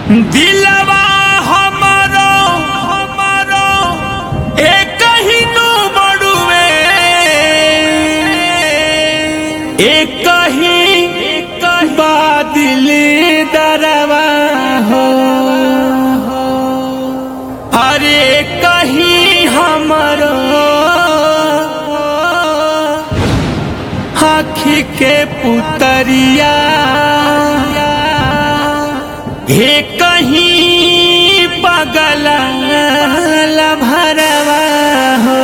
दिलवा हमारो हमारो एक ही नु बड़ुए एक ही बादल दरवा हो अरे कहीं हमारो आखी के पुतरिया हे कहीं पगला भरवा हो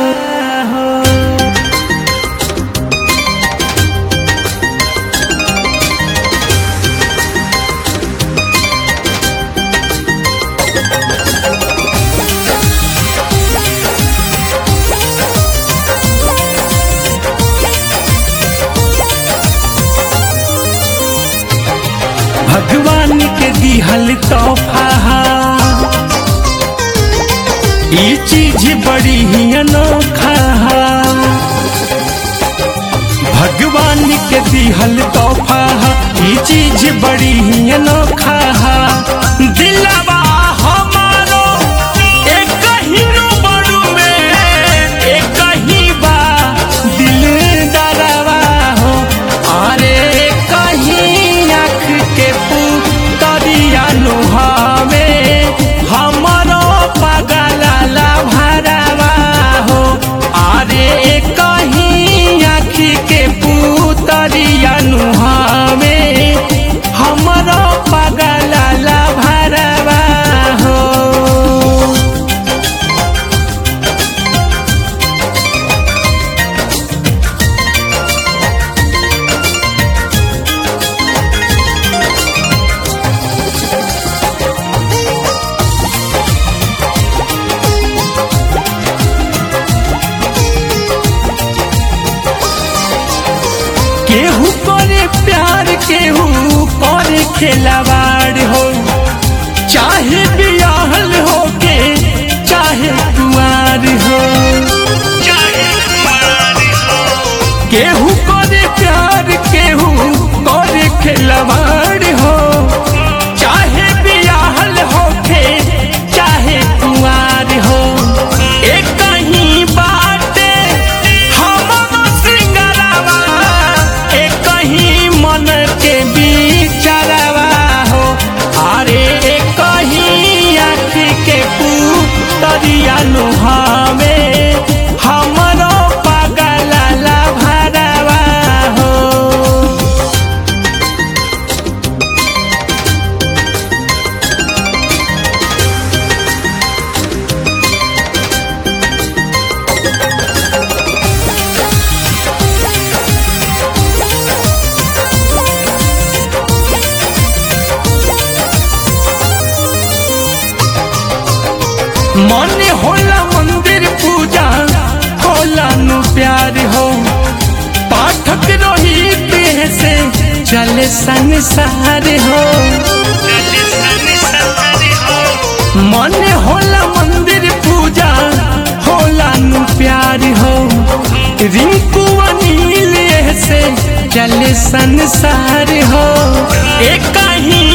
भगवान के दिहल तोहफा ये चीज बड़ी ही अनोखा भगवान के दिहल तोहफा ये चीज बड़ी ही अनोखा दिलवा हमारो एक ही नु बड़ुए एक ही बा दिल दरवा हो अरे कहीं आँख के पुतरिया नुहावे हमरो पगला भरवा हो अरे कहीं आँख के पुतरिया नुहावे हमरो पगला भरवा हो केहू करे प्यार केहू करे खिलवाड़ हो चाहे बियाहल हो के चाहे कुआर हो केहू करे प्यार केहू करे खिलवाड़ हो चाहे बियाहल हो के चाहे कुआर हो एक ही बाटे हमरो सिंगरवा एक ही मन के बिचारवा हो अरे एक ही आँख के पुतरिया नुहावे हमरो पगला भरवा हो मन होला मंदिर पूजा होला नु प्यार हो पाठक रोहित से चले संसार हो मन होला मंदिर पूजा होला नु प्यार हो रिंकू अनिल से चले संसार हो एक ही